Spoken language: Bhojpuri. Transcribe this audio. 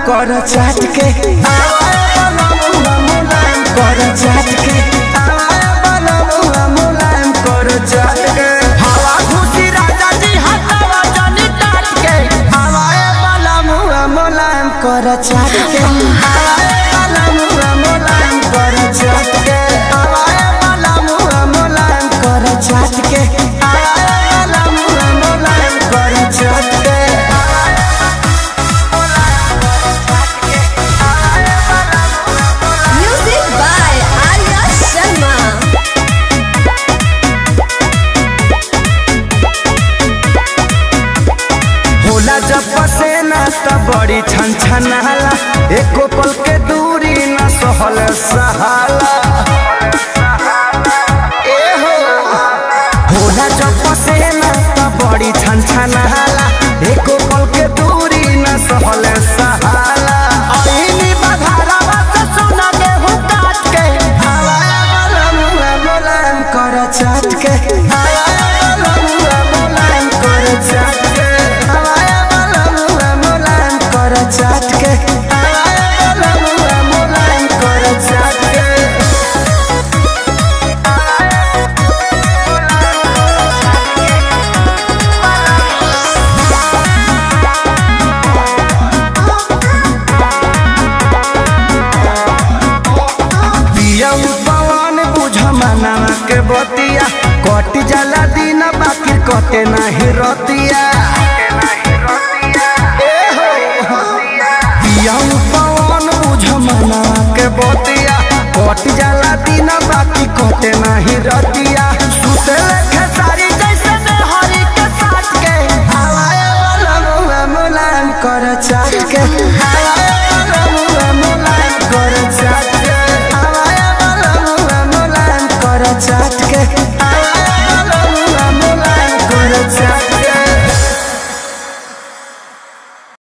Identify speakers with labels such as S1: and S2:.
S1: कर चाट के आवाए बलमुआ मुलायम कर चाट के आवाए बलमुआ मुलायम कर चाट के हवा खुशी राजा जी हटावा जानी टाट के आवाए बलमुआ मुलायम कर चाट के आवाए बलमुआ मुलायम कर चाट के आवाए बलमुआ मुलायम कर चाट के आवाए बलमुआ मुलायम कर चाट के
S2: Music by Arya Sharma.
S1: होला जब पसेना त बड़ी छन छनाला एको पल के दूरी न सहल सहाला ए हो होला जब पसेना त बड़ी छन छनाला एको पल के दूरी न सहल सहाला ऐनी बधारावा से सोना गेहूं काट के हवाया बलमुआ मुलायम कर चाट के हवाया बलमुआ मुलायम कर चाट के हवाया बलमुआ मुलायम कर चाट के हवाया बलमुआ मुलायम कर चाट के पिया पवन बुझ मनावा के बतिया कट जाला दिन बाकी कटे नाही रतिया ए हो। पिया पवन बुझ मनावा के बतिया कट जाला दिन बाकी कटे नाही रतिया